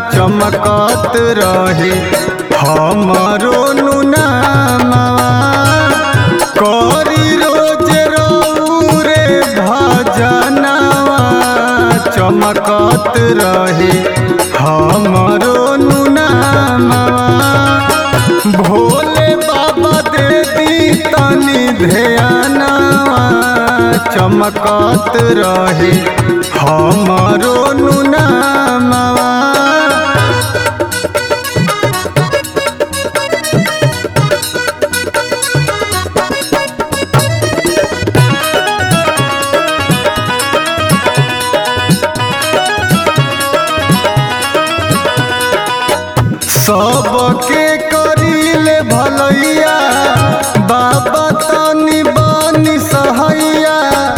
चमकत रहे हमरो नुनामा करी रोज रे भजनवा चमकत रहे हमरो नुनामा भोले बाबा दे दी तनी ध्यानवा चमकत रहे हमरो नुनामा सबके करीले भलैया बाबा तनी बनी सहैया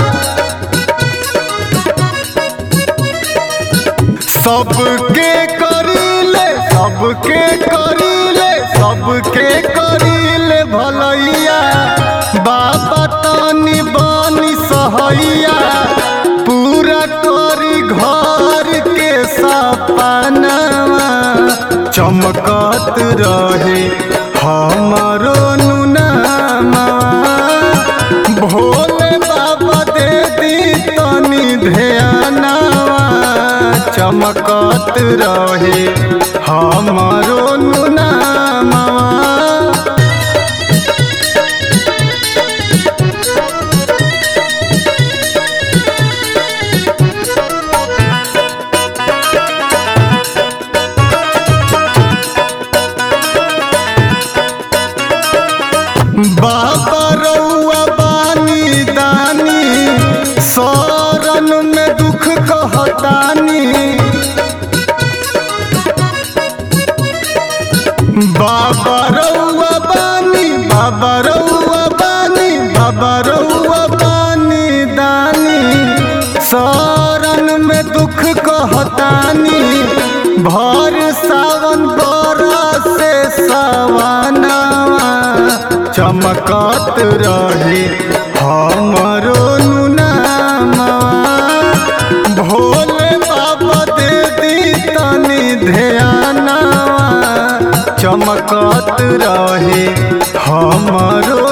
सबके करीले सबके करीले सबके करीले भलैया बाबा तनी बनी सहैया पूरा करी घर के सपनवा चमकत रहे हमरो नुनामा भोले बाबा दे दी तनी ध्यानवा चमकत रहे हमरो नुनामा बाबा रउआ बानी दानी शरण में दुख कहतानी बाबा रउआ बानी बाबा रउआ बानी बाबा रउआ बानी दानी शरण में दुख कहतानी भर सावन बरस से सवनवा चमकत रहे हमरो नुनामा भोले बाबा दे दी तनी ध्यानवा चमकत रहे हमरो